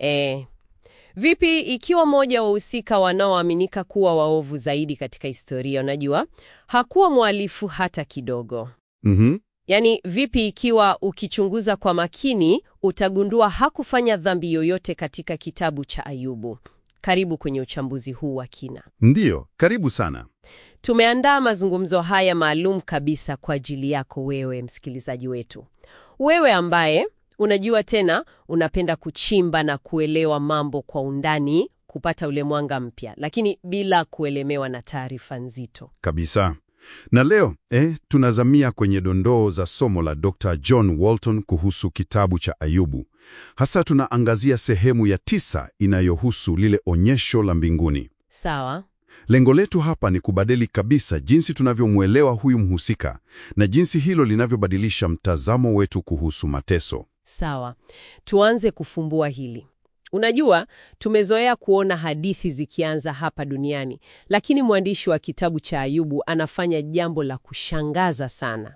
E, vipi ikiwa mmoja wa wahusika wanaoaminika kuwa waovu zaidi katika historia, unajua, hakuwa mhalifu hata kidogo? Mhm. Yaani, vipi ikiwa ukichunguza kwa makini utagundua hakufanya dhambi yoyote katika kitabu cha Ayubu? Karibu kwenye uchambuzi huu wa kina. Ndiyo, karibu sana. Tumeandaa mazungumzo haya maalum kabisa kwa ajili yako wewe msikilizaji wetu, wewe ambaye unajua tena unapenda kuchimba na kuelewa mambo kwa undani, kupata ule mwanga mpya, lakini bila kuelemewa na taarifa nzito. Kabisa. Na leo eh, tunazamia kwenye dondoo za somo la Dr. John Walton kuhusu kitabu cha Ayubu. Hasa tunaangazia sehemu ya tisa inayohusu lile onyesho la mbinguni. Sawa. Lengo letu hapa ni kubadili kabisa jinsi tunavyomwelewa huyu mhusika na jinsi hilo linavyobadilisha mtazamo wetu kuhusu mateso. Sawa, tuanze kufumbua hili. Unajua, tumezoea kuona hadithi zikianza hapa duniani, lakini mwandishi wa kitabu cha Ayubu anafanya jambo la kushangaza sana.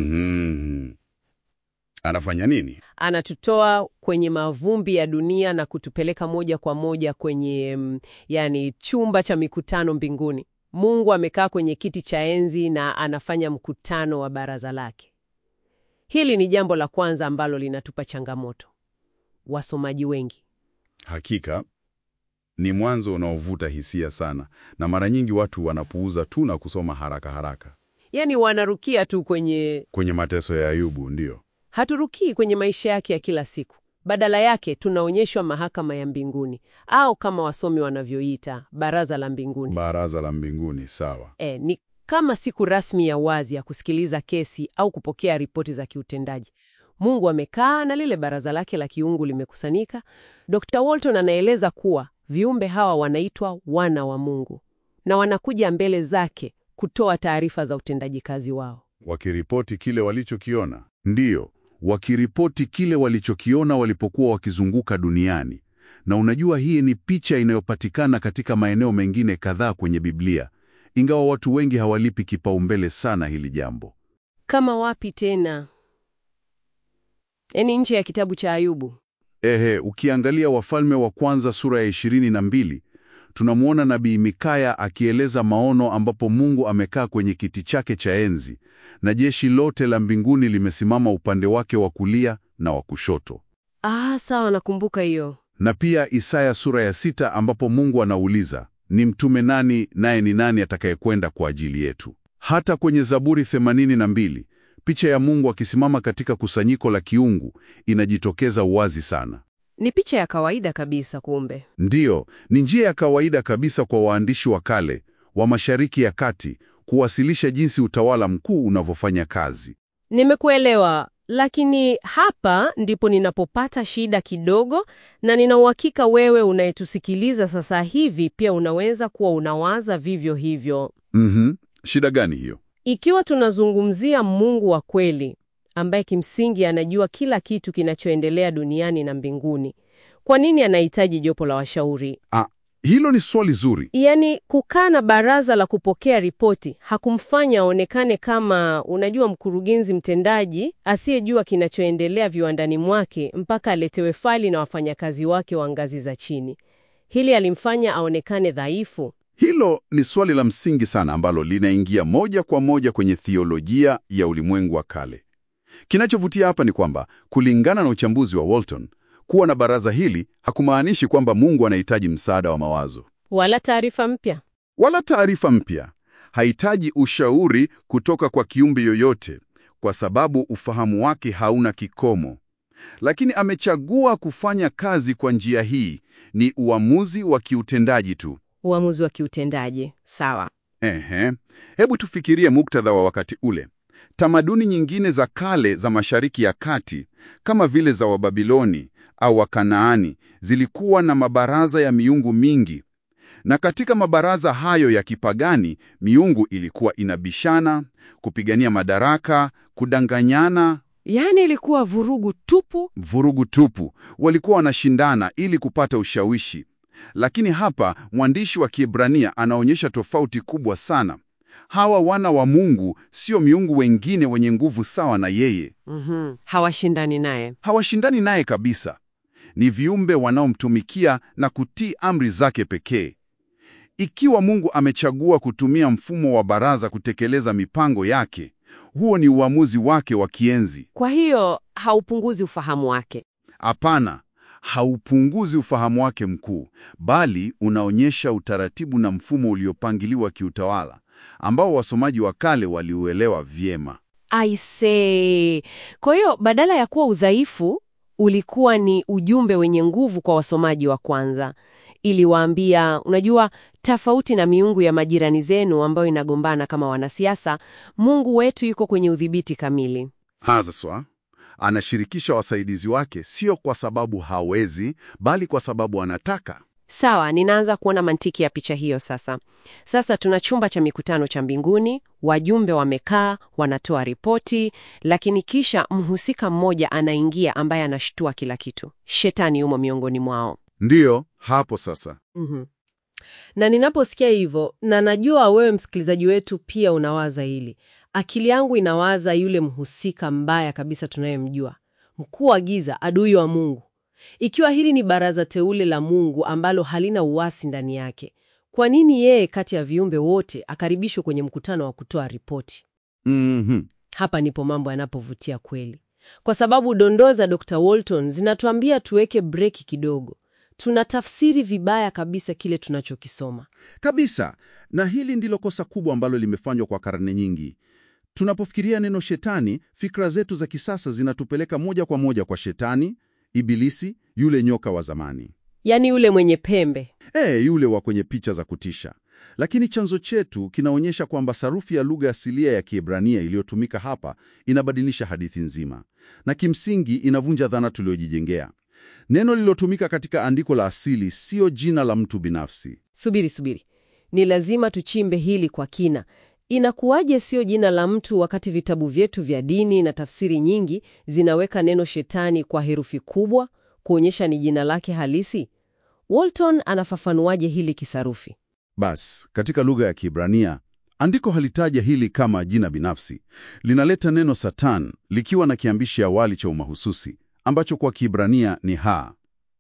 Mhm. Anafanya nini? Anatutoa kwenye mavumbi ya dunia na kutupeleka moja kwa moja kwenye mm, yani chumba cha mikutano mbinguni. Mungu amekaa kwenye kiti cha enzi na anafanya mkutano wa baraza lake. Hili ni jambo la kwanza ambalo linatupa changamoto wasomaji wengi. Hakika ni mwanzo unaovuta hisia sana, na mara nyingi watu wanapuuza tu na kusoma haraka haraka Yaani wanarukia tu kwenye, kwenye mateso ya Ayubu. Ndiyo, haturukii kwenye maisha yake ya kila siku. Badala yake tunaonyeshwa mahakama ya mbinguni au kama wasomi wanavyoita baraza la mbinguni. baraza la mbinguni. Sawa. E, ni kama siku rasmi ya wazi ya kusikiliza kesi au kupokea ripoti za kiutendaji. Mungu amekaa na lile baraza lake la kiungu limekusanyika. Dr. Walton anaeleza kuwa viumbe hawa wanaitwa wana wa Mungu na wanakuja mbele zake kutoa taarifa za utendaji kazi wao. Wakiripoti kile walichokiona. Ndiyo, wakiripoti kile walichokiona walipokuwa wakizunguka duniani. Na unajua, hii ni picha inayopatikana katika maeneo mengine kadhaa kwenye Biblia, ingawa watu wengi hawalipi kipaumbele sana hili jambo. Kama wapi tena? Yaani nje ya kitabu cha Ayubu. Ehe, ukiangalia Wafalme wa Kwanza sura ya ishirini na mbili tunamwona nabii Mikaya akieleza maono ambapo Mungu amekaa kwenye kiti chake cha enzi na jeshi lote la mbinguni limesimama upande wake wa kulia na wa kushoto. Ah, sawa, nakumbuka hiyo. Na pia Isaya sura ya sita ambapo Mungu anauliza, ni mtume nani naye ni nani atakayekwenda kwa ajili yetu? Hata kwenye Zaburi 82 picha ya Mungu akisimama katika kusanyiko la kiungu inajitokeza wazi sana. Ni picha ya kawaida kabisa kumbe. Ndiyo, ni njia ya kawaida kabisa kwa waandishi wa kale wa Mashariki ya Kati kuwasilisha jinsi utawala mkuu unavyofanya kazi. Nimekuelewa, lakini hapa ndipo ninapopata shida kidogo, na nina uhakika wewe unayetusikiliza sasa hivi pia unaweza kuwa unawaza vivyo hivyo. Mhm. Shida gani hiyo? Ikiwa tunazungumzia Mungu wa kweli ambaye kimsingi anajua kila kitu kinachoendelea duniani na mbinguni, kwa nini anahitaji jopo la washauri? Ah, hilo ni swali zuri. Yaani, kukaa na baraza la kupokea ripoti hakumfanya aonekane kama, unajua, mkurugenzi mtendaji asiyejua kinachoendelea viwandani mwake mpaka aletewe faili na wafanyakazi wake wa ngazi za chini. Hili alimfanya aonekane dhaifu. Hilo ni swali la msingi sana ambalo linaingia moja kwa moja kwenye thiolojia ya ulimwengu wa kale. Kinachovutia hapa ni kwamba kulingana na uchambuzi wa Walton, kuwa na baraza hili hakumaanishi kwamba Mungu anahitaji msaada wa mawazo Wala taarifa mpya. wala taarifa mpya. Hahitaji ushauri kutoka kwa kiumbe yoyote, kwa sababu ufahamu wake hauna kikomo. Lakini amechagua kufanya kazi kwa njia hii. Ni uamuzi wa kiutendaji tu. Uamuzi wa kiutendaji. Sawa. Ehe, hebu tufikirie muktadha wa wakati ule. Tamaduni nyingine za kale za Mashariki ya Kati kama vile za Wababiloni au Wakanaani zilikuwa na mabaraza ya miungu mingi, na katika mabaraza hayo ya kipagani miungu ilikuwa inabishana, kupigania madaraka, kudanganyana, Yaani ilikuwa vurugu tupu. vurugu tupu. Walikuwa wanashindana ili kupata ushawishi. Lakini hapa mwandishi wa Kiebrania anaonyesha tofauti kubwa sana. Hawa wana wa Mungu sio miungu wengine wenye nguvu sawa na yeye. Mhm. Hawashindani naye. Hawashindani naye kabisa. ni viumbe wanaomtumikia na kutii amri zake pekee. Ikiwa Mungu amechagua kutumia mfumo wa baraza kutekeleza mipango yake, huo ni uamuzi wake wa kienzi. Kwa hiyo haupunguzi ufahamu wake. Hapana, haupunguzi ufahamu wake mkuu, bali unaonyesha utaratibu na mfumo uliopangiliwa kiutawala ambao wasomaji wa kale waliuelewa vyema. I say. Kwa hiyo badala ya kuwa udhaifu, ulikuwa ni ujumbe wenye nguvu kwa wasomaji wa kwanza. Iliwaambia, unajua, tofauti na miungu ya majirani zenu ambayo inagombana kama wanasiasa, Mungu wetu yuko kwenye udhibiti kamili. Haswa anashirikisha wasaidizi wake, sio kwa sababu hawezi, bali kwa sababu anataka. Sawa, ninaanza kuona mantiki ya picha hiyo sasa. Sasa tuna chumba cha mikutano cha mbinguni, wajumbe wamekaa, wanatoa ripoti, lakini kisha mhusika mmoja anaingia ambaye anashtua kila kitu. Shetani yumo miongoni mwao. Ndiyo, hapo sasa. Mhm. Na ninaposikia hivyo, na najua wewe msikilizaji wetu pia unawaza hili, akili yangu inawaza yule mhusika mbaya kabisa tunayemjua, mkuu wa giza, adui wa Mungu. Ikiwa hili ni baraza teule la Mungu ambalo halina uasi ndani yake, kwa nini yeye kati ya viumbe wote akaribishwe kwenye mkutano wa kutoa ripoti? Mhm. Hapa ndipo mambo yanapovutia kweli, kwa sababu dondoo za Dr. Walton zinatuambia tuweke breki kidogo. Tunatafsiri vibaya kabisa kile tunachokisoma. Kabisa. Na hili ndilo kosa kubwa ambalo limefanywa kwa karne nyingi. Tunapofikiria neno shetani, fikra zetu za kisasa zinatupeleka moja kwa moja kwa shetani, ibilisi, yule nyoka wa zamani. Yaani yule mwenye pembe. E, yule wa kwenye picha za kutisha. Lakini chanzo chetu kinaonyesha kwamba sarufi ya lugha asilia ya Kiebrania iliyotumika hapa inabadilisha hadithi nzima, na kimsingi inavunja dhana tuliyojijengea. Neno lililotumika katika andiko la asili siyo jina la mtu binafsi. Subiri, subiri, ni lazima tuchimbe hili kwa kina. Inakuwaje sio jina la mtu wakati vitabu vyetu vya dini na tafsiri nyingi zinaweka neno shetani kwa herufi kubwa kuonyesha ni jina lake halisi? Walton anafafanuaje hili kisarufi? Bas, katika lugha ya Kiebrania andiko halitaja hili kama jina binafsi. Linaleta neno Satan likiwa na kiambishi awali cha umahususi ambacho kwa Kiebrania ni ha.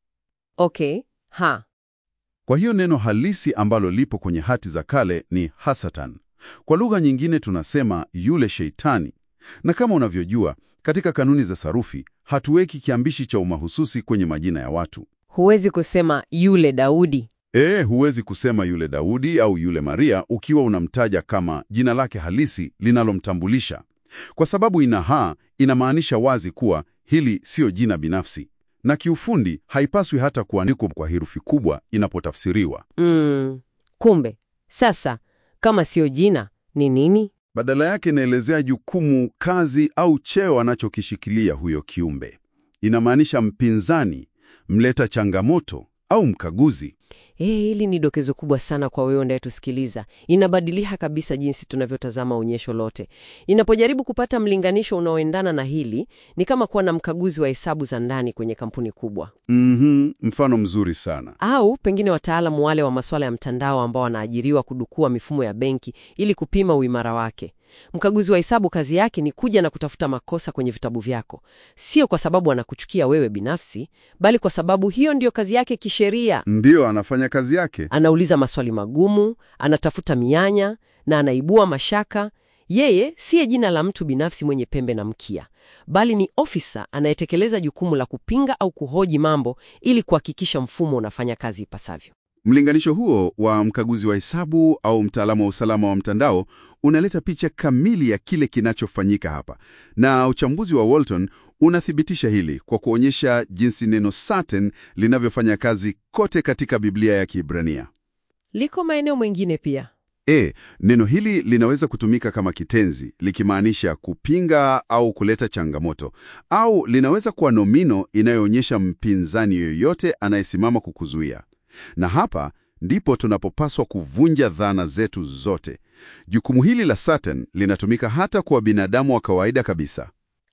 Okay, ha. Kwa hiyo neno halisi ambalo lipo kwenye hati za kale ni Hasatan. Kwa lugha nyingine tunasema yule sheitani. Na kama unavyojua, katika kanuni za sarufi hatuweki kiambishi cha umahususi kwenye majina ya watu. Huwezi kusema yule Daudi. E, huwezi kusema yule Daudi au yule Maria ukiwa unamtaja kama jina lake halisi linalomtambulisha. Kwa sababu ina ha, inamaanisha wazi kuwa hili siyo jina binafsi, na kiufundi haipaswi hata kuandikwa kwa herufi kubwa inapotafsiriwa. Mm, kumbe sasa kama sio jina ni nini? Badala yake inaelezea jukumu, kazi au cheo anachokishikilia huyo kiumbe. Inamaanisha mpinzani, mleta changamoto au mkaguzi. Eh, hili ni dokezo kubwa sana kwa wewe unayetusikiliza. Inabadilisha kabisa jinsi tunavyotazama onyesho lote. Inapojaribu kupata mlinganisho unaoendana na hili, ni kama kuwa na mkaguzi wa hesabu za ndani kwenye kampuni kubwa, Mhm, mfano mzuri sana. au pengine wataalamu wale wa masuala ya mtandao ambao wanaajiriwa kudukua mifumo ya benki ili kupima uimara wake. Mkaguzi wa hesabu kazi yake ni kuja na kutafuta makosa kwenye vitabu vyako, sio kwa sababu anakuchukia wewe binafsi, bali kwa sababu hiyo ndiyo kazi yake kisheria. Ndiyo, anafanya kazi yake. Anauliza maswali magumu, anatafuta mianya na anaibua mashaka. Yeye siye jina la mtu binafsi mwenye pembe na mkia, bali ni ofisa anayetekeleza jukumu la kupinga au kuhoji mambo ili kuhakikisha mfumo unafanya kazi ipasavyo. Mlinganisho huo wa mkaguzi wa hesabu au mtaalamu wa usalama wa mtandao unaleta picha kamili ya kile kinachofanyika hapa, na uchambuzi wa Walton unathibitisha hili kwa kuonyesha jinsi neno Satan linavyofanya kazi kote katika Biblia ya Kiebrania. Liko maeneo mengine pia. E, neno hili linaweza kutumika kama kitenzi likimaanisha kupinga au kuleta changamoto, au linaweza kuwa nomino inayoonyesha mpinzani yoyote anayesimama kukuzuia. Na hapa ndipo tunapopaswa kuvunja dhana zetu zote. Jukumu hili la Satan linatumika hata kwa binadamu wa kawaida kabisa.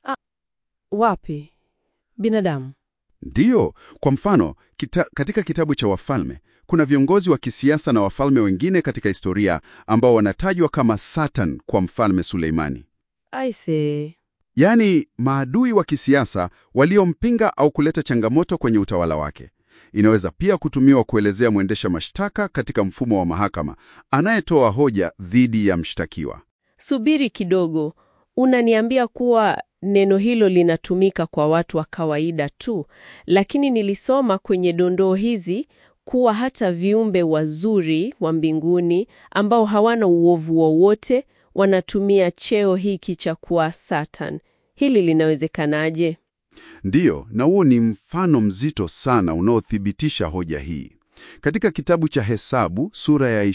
Wapi? Binadamu. Ndiyo, kwa mfano kita, katika kitabu cha Wafalme kuna viongozi wa kisiasa na wafalme wengine katika historia ambao wanatajwa kama Satan kwa mfalme Suleimani. Aise. yaani maadui wa kisiasa waliompinga au kuleta changamoto kwenye utawala wake. Inaweza pia kutumiwa kuelezea mwendesha mashtaka katika mfumo wa mahakama anayetoa hoja dhidi ya mshtakiwa. Subiri kidogo, unaniambia kuwa neno hilo linatumika kwa watu wa kawaida tu, lakini nilisoma kwenye dondoo hizi kuwa hata viumbe wazuri wa mbinguni ambao hawana uovu wowote wanatumia cheo hiki cha kuwa Satan. Hili linawezekanaje? Ndiyo, na huo ni mfano mzito sana unaothibitisha hoja hii. Katika kitabu cha Hesabu sura ya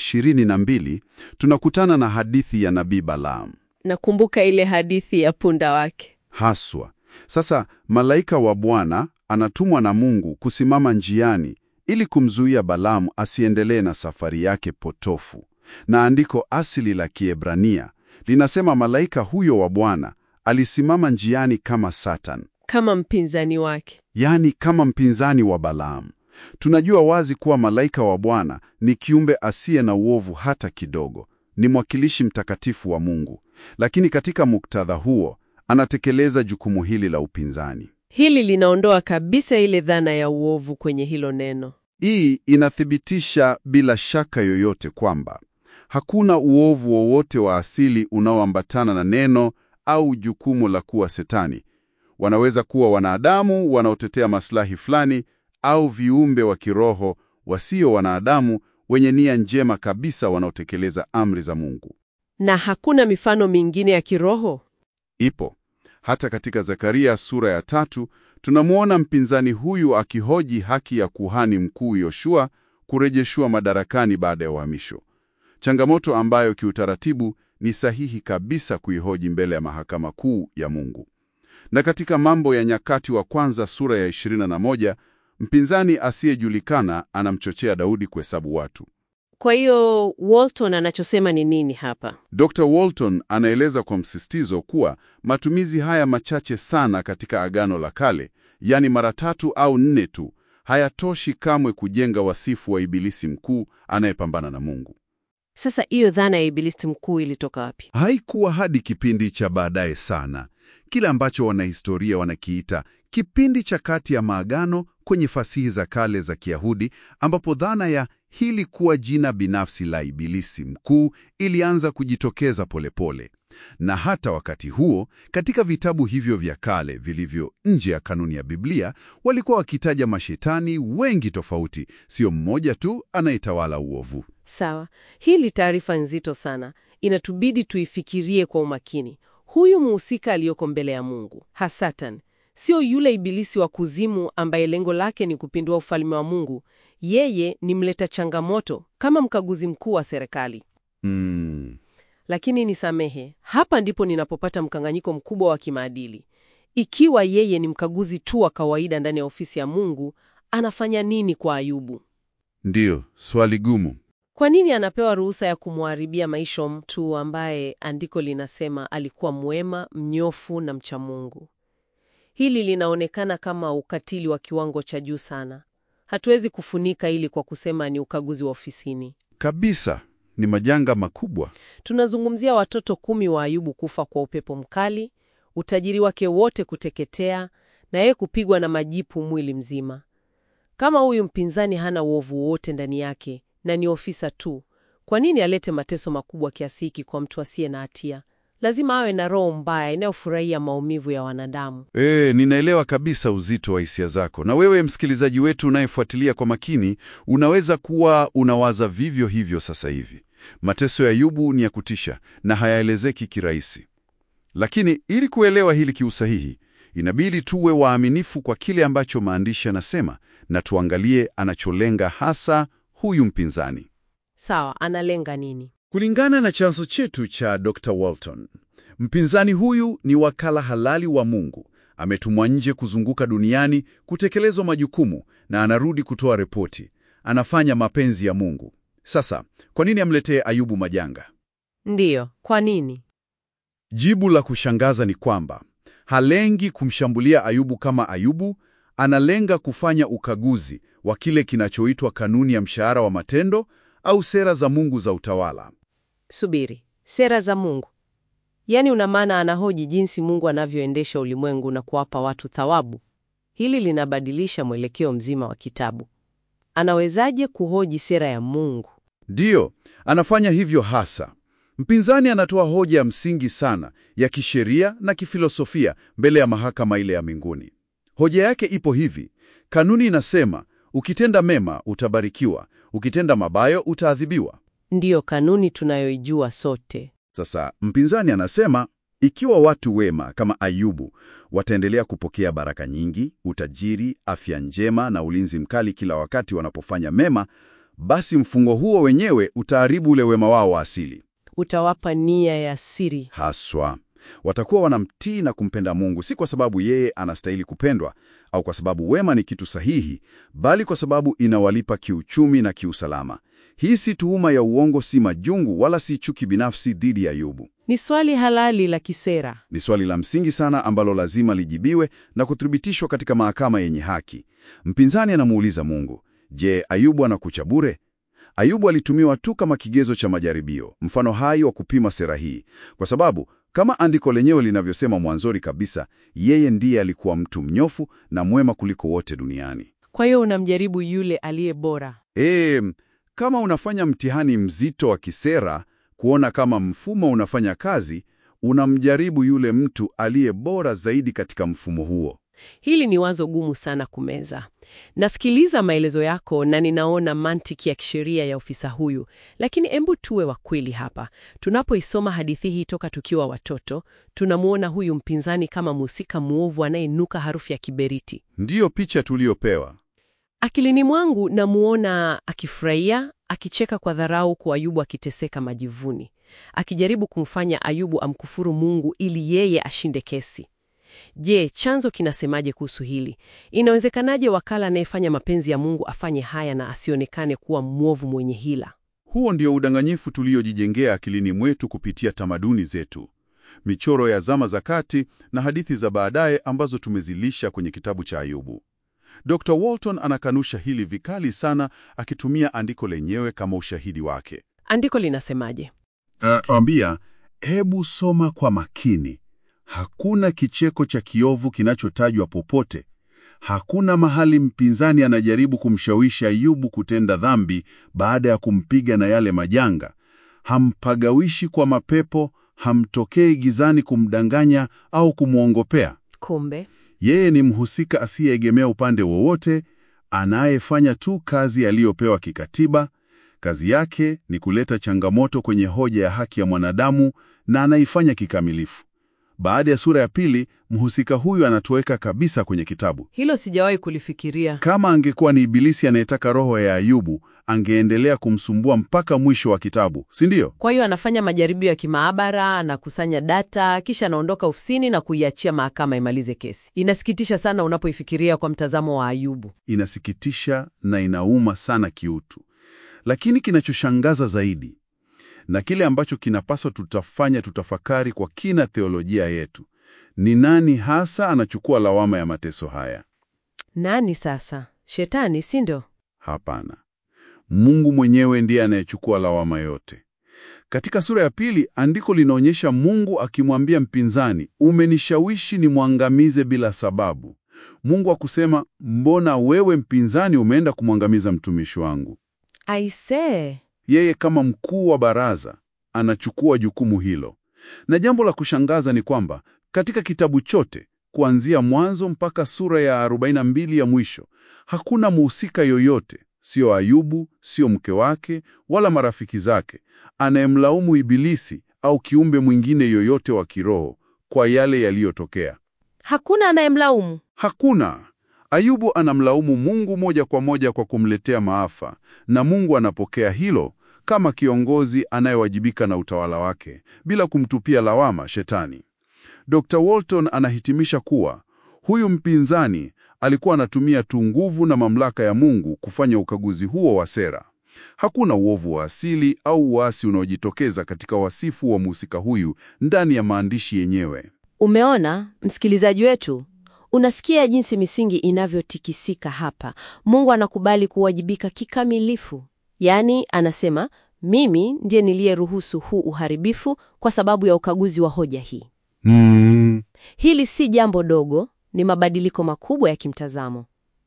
22 tunakutana na hadithi ya nabii Balaam Nakumbuka ile hadithi ya punda wake. haswa. Sasa malaika wa Bwana anatumwa na Mungu kusimama njiani ili kumzuia Balaamu asiendelee na safari yake potofu. Na andiko asili la Kiebrania linasema malaika huyo wa Bwana alisimama njiani kama Satan, Kama mpinzani wake. yaani kama mpinzani wa Balaamu. Tunajua wazi kuwa malaika wa Bwana ni kiumbe asiye na uovu hata kidogo, ni mwakilishi mtakatifu wa Mungu, lakini katika muktadha huo anatekeleza jukumu hili la upinzani. Hili linaondoa kabisa ile dhana ya uovu kwenye hilo neno. Hii inathibitisha bila shaka yoyote kwamba hakuna uovu wowote wa asili unaoambatana na neno au jukumu la kuwa Setani. Wanaweza kuwa wanadamu wanaotetea maslahi fulani au viumbe wa kiroho wasio wanadamu wenye nia njema kabisa wanaotekeleza amri za Mungu. Na hakuna mifano mingine ya kiroho? Ipo hata katika Zekaria sura ya tatu, tunamwona mpinzani huyu akihoji haki ya kuhani mkuu Yoshua kurejeshwa madarakani baada ya uhamisho, changamoto ambayo kiutaratibu ni sahihi kabisa kuihoji mbele ya mahakama kuu ya Mungu. Na katika Mambo ya Nyakati wa kwanza sura ya 21, mpinzani asiyejulikana anamchochea Daudi kuhesabu watu. Kwa hiyo Walton anachosema ni nini hapa? Dr. Walton anaeleza kwa msisitizo kuwa matumizi haya machache sana katika Agano la Kale, yaani mara tatu au nne tu, hayatoshi kamwe kujenga wasifu wa ibilisi mkuu anayepambana na Mungu. Sasa hiyo dhana ya ibilisi mkuu ilitoka wapi? Haikuwa hadi kipindi cha baadaye sana, kile ambacho wanahistoria wanakiita kipindi cha kati ya maagano kwenye fasihi za kale za Kiyahudi, ambapo dhana ya hili kuwa jina binafsi la ibilisi mkuu ilianza kujitokeza polepole pole. Na hata wakati huo katika vitabu hivyo vya kale vilivyo nje ya kanuni ya Biblia walikuwa wakitaja mashetani wengi tofauti, sio mmoja tu anayetawala uovu. Sawa, hili taarifa nzito sana, inatubidi tuifikirie kwa umakini. Huyu muhusika aliyoko mbele ya Mungu, Hasatan, sio yule ibilisi wa kuzimu ambaye lengo lake ni kupindua ufalme wa Mungu. Yeye ni mleta changamoto kama mkaguzi mkuu wa serikali. Mm. Lakini nisamehe, hapa ndipo ninapopata mkanganyiko mkubwa wa kimaadili. Ikiwa yeye ni mkaguzi tu wa kawaida ndani ya ofisi ya Mungu, anafanya nini kwa Ayubu? Ndiyo, swali gumu. Kwa nini anapewa ruhusa ya kumharibia maisha mtu ambaye andiko linasema alikuwa mwema, mnyofu na mcha Mungu? Hili linaonekana kama ukatili wa kiwango cha juu sana. Hatuwezi kufunika hili kwa kusema ni ukaguzi wa ofisini. Kabisa, ni majanga makubwa. Tunazungumzia watoto kumi wa Ayubu kufa kwa upepo mkali, utajiri wake wote kuteketea, na yeye kupigwa na majipu mwili mzima. Kama huyu mpinzani hana uovu wote ndani yake na ni ofisa tu, kwa nini alete mateso makubwa kiasi hiki kwa mtu asiye na hatia? Lazima awe na roho mbaya inayofurahia maumivu ya wanadamu. E, ninaelewa kabisa uzito wa hisia zako, na wewe msikilizaji wetu unayefuatilia kwa makini, unaweza kuwa unawaza vivyo hivyo sasa hivi. Mateso ya Ayubu ni ya kutisha na hayaelezeki kirahisi, lakini ili kuelewa hili kiusahihi, inabidi tuwe waaminifu kwa kile ambacho maandishi yanasema na tuangalie anacholenga hasa huyu mpinzani. Sawa, analenga nini? Kulingana na chanzo chetu cha Dr. Walton, mpinzani huyu ni wakala halali wa Mungu. Ametumwa nje kuzunguka duniani kutekelezwa majukumu na anarudi kutoa ripoti. Anafanya mapenzi ya Mungu. Sasa, kwa nini amletee Ayubu majanga? Ndiyo, kwa nini? Jibu la kushangaza ni kwamba halengi kumshambulia Ayubu kama Ayubu, analenga kufanya ukaguzi wa kile kinachoitwa kanuni ya mshahara wa matendo au sera za Mungu za utawala. Subiri, sera za Mungu Yaani una maana anahoji jinsi Mungu anavyoendesha ulimwengu na kuwapa watu thawabu. Hili linabadilisha mwelekeo mzima wa kitabu. Anawezaje kuhoji sera ya Mungu? Ndiyo, anafanya hivyo hasa. Mpinzani anatoa hoja ya msingi sana ya kisheria na kifilosofia mbele ya mahakama ile ya mbinguni. Hoja yake ipo hivi: kanuni inasema ukitenda mema utabarikiwa, ukitenda mabayo utaadhibiwa. Ndiyo kanuni tunayoijua sote. Sasa mpinzani anasema ikiwa watu wema kama Ayubu wataendelea kupokea baraka nyingi, utajiri, afya njema na ulinzi mkali kila wakati wanapofanya mema, basi mfungo huo wenyewe utaharibu ule wema wao wa asili. Utawapa nia ya siri. Haswa watakuwa wanamtii na kumpenda Mungu, si kwa sababu yeye anastahili kupendwa au kwa sababu wema ni kitu sahihi, bali kwa sababu inawalipa kiuchumi na kiusalama. Hii si tuhuma ya uongo, si majungu, wala si chuki binafsi dhidi ya Ayubu. Ni swali halali la kisera. Ni swali la msingi sana ambalo lazima lijibiwe na kuthibitishwa katika mahakama yenye haki. Mpinzani anamuuliza Mungu, je, Ayubu anakucha bure? Ayubu alitumiwa tu kama kigezo cha majaribio, mfano hai wa kupima sera hii, kwa sababu kama andiko lenyewe linavyosema mwanzoni kabisa, yeye ndiye alikuwa mtu mnyofu na mwema kuliko wote duniani. Kwa hiyo unamjaribu yule aliye bora. E, kama unafanya mtihani mzito wa kisera kuona kama mfumo unafanya kazi, unamjaribu yule mtu aliye bora zaidi katika mfumo huo. Hili ni wazo gumu sana kumeza. Nasikiliza maelezo yako na ninaona mantiki ya kisheria ya ofisa huyu, lakini embu tuwe wa kweli hapa. Tunapoisoma hadithi hii toka tukiwa watoto, tunamwona huyu mpinzani kama mhusika mwovu anayenuka harufu ya kiberiti. Ndiyo picha tuliyopewa. Akilini mwangu namuona akifurahia, akicheka kwa dharau kwa Ayubu akiteseka majivuni, akijaribu kumfanya Ayubu amkufuru Mungu ili yeye ashinde kesi. Je, chanzo kinasemaje kuhusu hili? Inawezekanaje wakala anayefanya mapenzi ya Mungu afanye haya na asionekane kuwa mwovu mwenye hila? Huo ndio udanganyifu tuliojijengea akilini mwetu kupitia tamaduni zetu, michoro ya zama za kati na hadithi za baadaye ambazo tumezilisha kwenye kitabu cha Ayubu. Dr. Walton anakanusha hili vikali sana, akitumia andiko lenyewe kama ushahidi wake. Andiko linasemaje? Ambia, hebu soma kwa makini. Hakuna kicheko cha kiovu kinachotajwa popote. Hakuna mahali mpinzani anajaribu kumshawishi Ayubu kutenda dhambi baada ya kumpiga na yale majanga. Hampagawishi kwa mapepo, hamtokei gizani kumdanganya au kumwongopea. Kumbe Yeye ni mhusika asiyeegemea upande wowote, anayefanya tu kazi aliyopewa kikatiba. Kazi yake ni kuleta changamoto kwenye hoja ya haki ya mwanadamu na anaifanya kikamilifu. Baada ya sura ya pili, mhusika huyu anatoweka kabisa kwenye kitabu. hilo sijawahi kulifikiria. Kama angekuwa ni Ibilisi anayetaka roho ya Ayubu, angeendelea kumsumbua mpaka mwisho wa kitabu, si ndio? Kwa hiyo anafanya majaribio ya kimaabara, anakusanya data, kisha anaondoka ofisini na kuiachia mahakama imalize kesi. Inasikitisha sana unapoifikiria kwa mtazamo wa Ayubu. Inasikitisha na inauma sana kiutu, lakini kinachoshangaza zaidi na kile ambacho kinapaswa tutafanya tutafakari kwa kina theolojia yetu ni nani hasa anachukua lawama ya mateso haya? Nani sasa? Shetani, si ndio? Hapana, Mungu mwenyewe ndiye anayechukua lawama yote. Katika sura ya pili, andiko linaonyesha Mungu akimwambia mpinzani, umenishawishi nimwangamize bila sababu. Mungu akusema, mbona wewe mpinzani umeenda kumwangamiza mtumishi wangu? Aisee, Yeye kama mkuu wa baraza anachukua jukumu hilo. Na jambo la kushangaza ni kwamba katika kitabu chote kuanzia mwanzo mpaka sura ya 42 ya mwisho, hakuna mhusika yoyote, sio Ayubu, sio mke wake wala marafiki zake, anayemlaumu Ibilisi au kiumbe mwingine yoyote wa kiroho kwa yale yaliyotokea. hakuna anayemlaumu. Hakuna. Ayubu anamlaumu Mungu moja kwa moja kwa kumletea maafa, na Mungu anapokea hilo kama kiongozi anayewajibika na utawala wake bila kumtupia lawama Shetani. Dr. Walton anahitimisha kuwa huyu mpinzani alikuwa anatumia tu nguvu na mamlaka ya Mungu kufanya ukaguzi huo wa sera. Hakuna uovu wa asili au uasi unaojitokeza katika wasifu wa mhusika huyu ndani ya maandishi yenyewe. Umeona, msikilizaji wetu, unasikia jinsi misingi inavyotikisika hapa. Mungu anakubali kuwajibika kikamilifu, yaani anasema Mimi ndiye niliyeruhusu huu uharibifu kwa sababu ya ukaguzi wa hoja hii. Mm. Hili si jambo dogo, ni mabadiliko makubwa ya kimtazamo.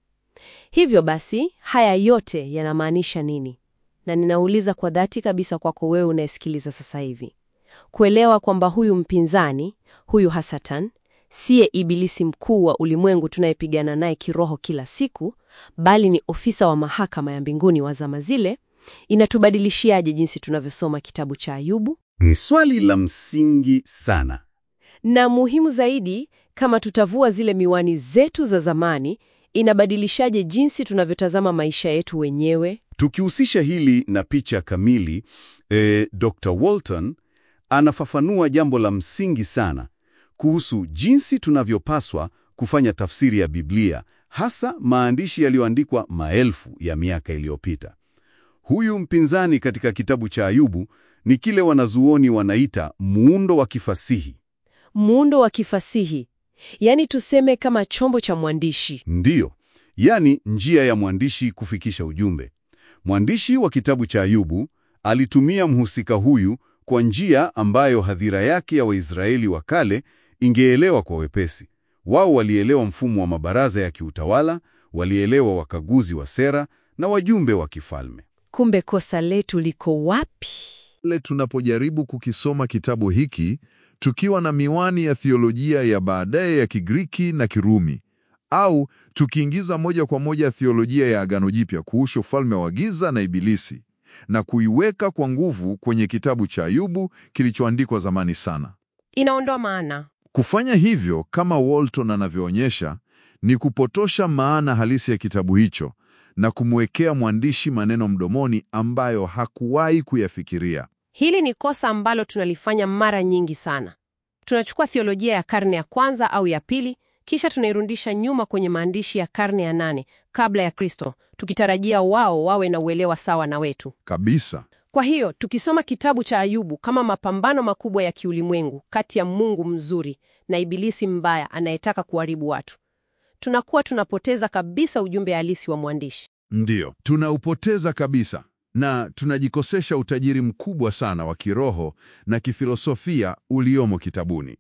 Hivyo basi, haya yote yanamaanisha nini? Na ninauliza kwa dhati kabisa kwako wewe unayesikiliza sasa hivi, kuelewa kwamba huyu mpinzani, huyu Hasatan, siye ibilisi mkuu wa ulimwengu tunayepigana naye kiroho kila siku, bali ni ofisa wa mahakama ya mbinguni wa zama zile, inatubadilishiaje jinsi tunavyosoma kitabu cha Ayubu? Ni swali la msingi sana. Na muhimu zaidi, kama tutavua zile miwani zetu za zamani, inabadilishaje jinsi tunavyotazama maisha yetu wenyewe? Tukihusisha hili na picha kamili, eh, Dr. Walton anafafanua jambo la msingi sana kuhusu jinsi tunavyopaswa kufanya tafsiri ya Biblia, hasa maandishi yaliyoandikwa maelfu ya miaka iliyopita. Huyu mpinzani katika kitabu cha Ayubu ni kile wanazuoni wanaita muundo wa kifasihi. Muundo wa kifasihi, yaani tuseme kama chombo cha mwandishi. Ndiyo, yaani njia ya mwandishi kufikisha ujumbe. Mwandishi wa kitabu cha Ayubu alitumia mhusika huyu kwa njia ambayo hadhira yake ya Waisraeli wa kale ingeelewa kwa wepesi. Wao walielewa mfumo wa mabaraza ya kiutawala, walielewa wakaguzi wa sera na wajumbe wa kifalme. Kumbe kosa letu liko wapi? Le tunapojaribu kukisoma kitabu hiki tukiwa na miwani ya thiolojia ya baadaye ya Kigiriki na Kirumi, au tukiingiza moja kwa moja thiolojia ya Agano Jipya kuhusu ufalme wa giza na Ibilisi na kuiweka kwa nguvu kwenye kitabu cha Ayubu kilichoandikwa zamani sana. Inaondoa maana. Kufanya hivyo, kama Walton anavyoonyesha, ni kupotosha maana halisi ya kitabu hicho na kumwekea mwandishi maneno mdomoni ambayo hakuwahi kuyafikiria. Hili ni kosa ambalo tunalifanya mara nyingi sana. Tunachukua thiolojia ya karne ya kwanza au ya pili, kisha tunairudisha nyuma kwenye maandishi ya karne ya nane kabla ya Kristo, tukitarajia wao wawe na uelewa sawa na wetu. Kabisa. Kwa hiyo tukisoma kitabu cha Ayubu kama mapambano makubwa ya kiulimwengu kati ya Mungu mzuri na ibilisi mbaya anayetaka kuharibu watu, tunakuwa tunapoteza kabisa ujumbe halisi wa mwandishi. Ndiyo, tunaupoteza kabisa na tunajikosesha utajiri mkubwa sana wa kiroho na kifilosofia uliomo kitabuni.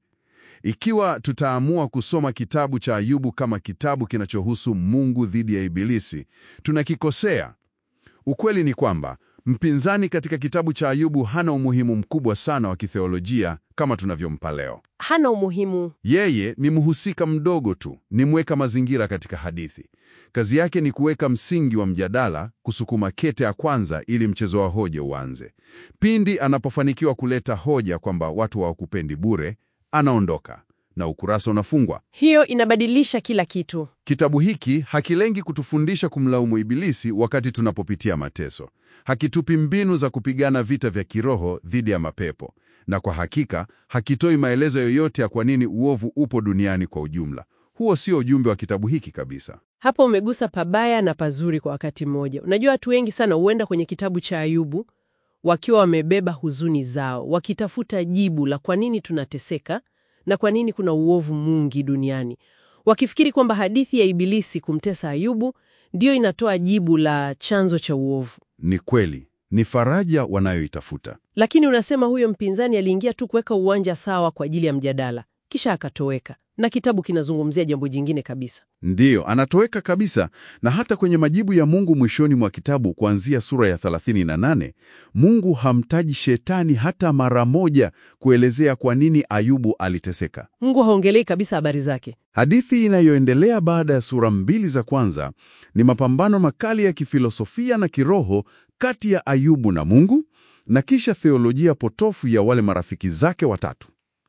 Ikiwa tutaamua kusoma kitabu cha Ayubu kama kitabu kinachohusu Mungu dhidi ya Ibilisi, tunakikosea. Ukweli ni kwamba mpinzani katika kitabu cha Ayubu hana umuhimu mkubwa sana wa kitheolojia kama tunavyompa leo. Hana umuhimu. Yeye ni mhusika mdogo tu, ni mweka mazingira katika hadithi. Kazi yake ni kuweka msingi wa mjadala, kusukuma kete ya kwanza ili mchezo wa hoja uanze. Pindi anapofanikiwa kuleta hoja kwamba watu hawakupendi bure, anaondoka na ukurasa unafungwa. Hiyo inabadilisha kila kitu. Kitabu hiki hakilengi kutufundisha kumlaumu Ibilisi wakati tunapopitia mateso. Hakitupi mbinu za kupigana vita vya kiroho dhidi ya mapepo, na kwa hakika hakitoi maelezo yoyote ya kwa nini uovu upo duniani kwa ujumla. Huo sio ujumbe wa kitabu hiki kabisa. Hapo umegusa pabaya na pazuri kwa wakati mmoja. Unajua, watu wengi sana huenda kwenye kitabu cha Ayubu wakiwa wamebeba huzuni zao, wakitafuta jibu la kwa nini tunateseka na kwa nini kuna uovu mwingi duniani, wakifikiri kwamba hadithi ya Ibilisi kumtesa Ayubu ndiyo inatoa jibu la chanzo cha uovu. Ni kweli, ni faraja wanayoitafuta. Lakini unasema huyo mpinzani aliingia tu kuweka uwanja sawa kwa ajili ya mjadala, kisha akatoweka, na kitabu kinazungumzia jambo jingine kabisa. Ndiyo, anatoweka kabisa. Na hata kwenye majibu ya Mungu mwishoni mwa kitabu kuanzia sura ya 38, Mungu hamtaji shetani hata mara moja kuelezea kwa nini Ayubu aliteseka. Mungu haongelei kabisa habari zake. Hadithi inayoendelea baada ya sura mbili za kwanza ni mapambano makali ya kifilosofia na kiroho kati ya Ayubu na Mungu, na kisha theolojia potofu ya wale marafiki zake watatu.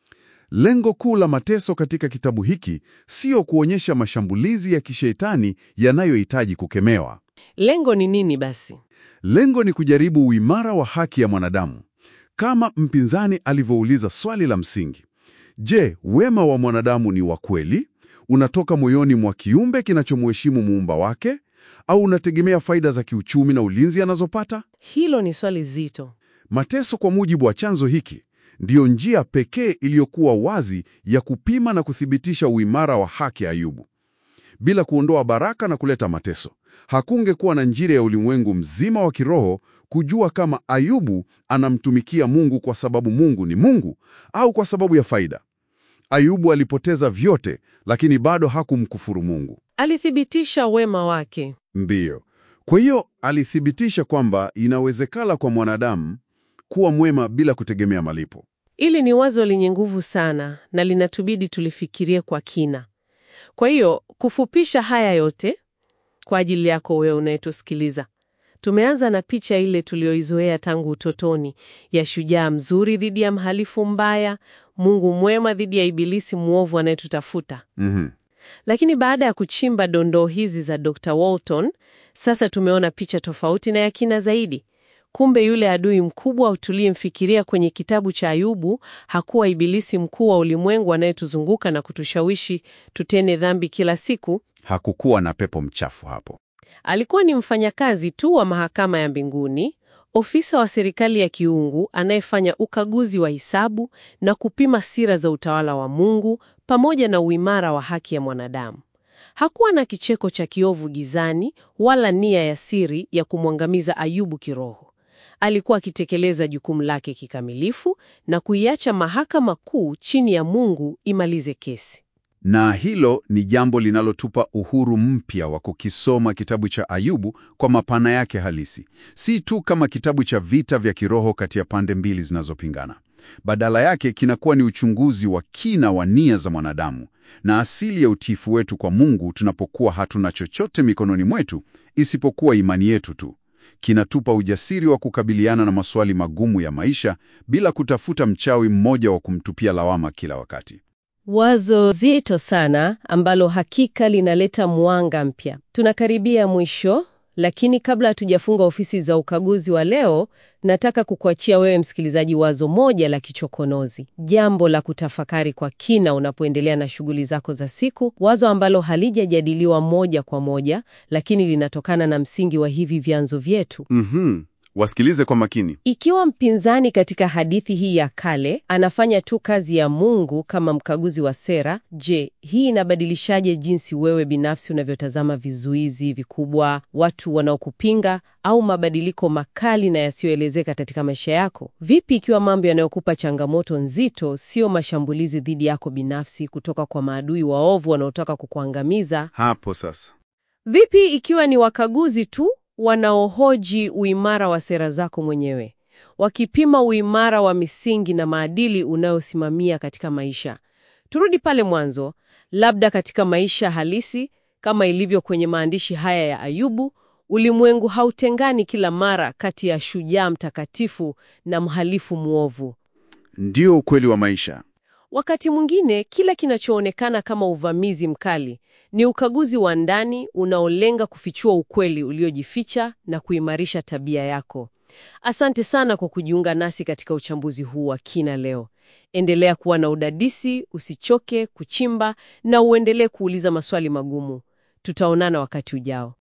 Lengo kuu la mateso katika kitabu hiki sio kuonyesha mashambulizi ya kishetani yanayohitaji kukemewa. Lengo ni nini basi? Lengo ni kujaribu uimara wa haki ya mwanadamu, kama mpinzani alivyouliza swali la msingi: Je, wema wa mwanadamu ni wa kweli? Unatoka moyoni mwa kiumbe kinachomheshimu muumba wake, au unategemea faida za kiuchumi na ulinzi anazopata? Hilo ni swali zito. Mateso, kwa mujibu wa chanzo hiki, ndiyo njia pekee iliyokuwa wazi ya kupima na kuthibitisha uimara wa haki ya Ayubu. bila kuondoa baraka na kuleta mateso. Hakungekuwa na njira ya ulimwengu mzima wa kiroho kujua kama Ayubu anamtumikia Mungu kwa sababu Mungu ni Mungu au kwa sababu ya faida. Ayubu alipoteza vyote, lakini bado hakumkufuru Mungu. Alithibitisha wema wake. Ndiyo. Kwa hiyo alithibitisha kwamba inawezekana kwa mwanadamu kuwa mwema bila kutegemea malipo. Hili ni wazo lenye nguvu sana na linatubidi tulifikirie kwa kina. Kwa hiyo kufupisha haya yote kwa ajili yako wewe unayetusikiliza, tumeanza na picha ile tuliyoizoea tangu utotoni ya shujaa mzuri dhidi ya mhalifu mbaya, Mungu mwema dhidi ya ibilisi mwovu anayetutafuta. Mhm. Lakini baada ya kuchimba dondoo hizi za Dr. Walton, sasa tumeona picha tofauti na ya kina zaidi. Kumbe yule adui mkubwa tuliyemfikiria kwenye kitabu cha Ayubu hakuwa ibilisi mkuu wa ulimwengu anayetuzunguka na kutushawishi tutende dhambi kila siku. Hakukuwa na pepo mchafu hapo. Alikuwa ni mfanyakazi tu wa mahakama ya mbinguni, ofisa wa serikali ya kiungu anayefanya ukaguzi wa hisabu na kupima sira za utawala wa Mungu pamoja na uimara wa haki ya mwanadamu. Hakuwa na kicheko cha kiovu gizani wala nia ya siri ya kumwangamiza Ayubu kiroho. Alikuwa akitekeleza jukumu lake kikamilifu na kuiacha mahakama kuu chini ya Mungu imalize kesi. Na hilo ni jambo linalotupa uhuru mpya wa kukisoma kitabu cha Ayubu kwa mapana yake halisi, si tu kama kitabu cha vita vya kiroho kati ya pande mbili zinazopingana. Badala yake kinakuwa ni uchunguzi wa kina wa nia za mwanadamu na asili ya utiifu wetu kwa Mungu tunapokuwa hatuna chochote mikononi mwetu isipokuwa imani yetu tu. Kinatupa ujasiri wa kukabiliana na maswali magumu ya maisha bila kutafuta mchawi mmoja wa kumtupia lawama kila wakati. Wazo zito sana ambalo hakika linaleta mwanga mpya. Tunakaribia mwisho, lakini kabla hatujafunga ofisi za ukaguzi wa leo, nataka kukuachia wewe msikilizaji wazo moja la kichokonozi, jambo la kutafakari kwa kina unapoendelea na shughuli zako za siku, wazo ambalo halijajadiliwa moja kwa moja, lakini linatokana na msingi wa hivi vyanzo vyetu. Mhm. Wasikilize kwa makini. Ikiwa mpinzani katika hadithi hii ya kale anafanya tu kazi ya Mungu kama mkaguzi wa sera, je, hii inabadilishaje jinsi wewe binafsi unavyotazama vizuizi vikubwa, watu wanaokupinga au mabadiliko makali na yasiyoelezeka katika maisha yako? Vipi ikiwa mambo yanayokupa changamoto nzito sio mashambulizi dhidi yako binafsi kutoka kwa maadui waovu wanaotaka kukuangamiza? Hapo sasa. Vipi ikiwa ni wakaguzi tu wanaohoji uimara wa sera zako mwenyewe, wakipima uimara wa misingi na maadili unayosimamia katika maisha? Turudi pale mwanzo, labda katika maisha halisi kama ilivyo kwenye maandishi haya ya Ayubu, ulimwengu hautengani kila mara kati ya shujaa mtakatifu na mhalifu mwovu. Ndio ukweli wa maisha. Wakati mwingine kile kinachoonekana kama uvamizi mkali ni ukaguzi wa ndani unaolenga kufichua ukweli uliojificha na kuimarisha tabia yako. Asante sana kwa kujiunga nasi katika uchambuzi huu wa kina leo. Endelea kuwa na udadisi, usichoke kuchimba na uendelee kuuliza maswali magumu. Tutaonana wakati ujao.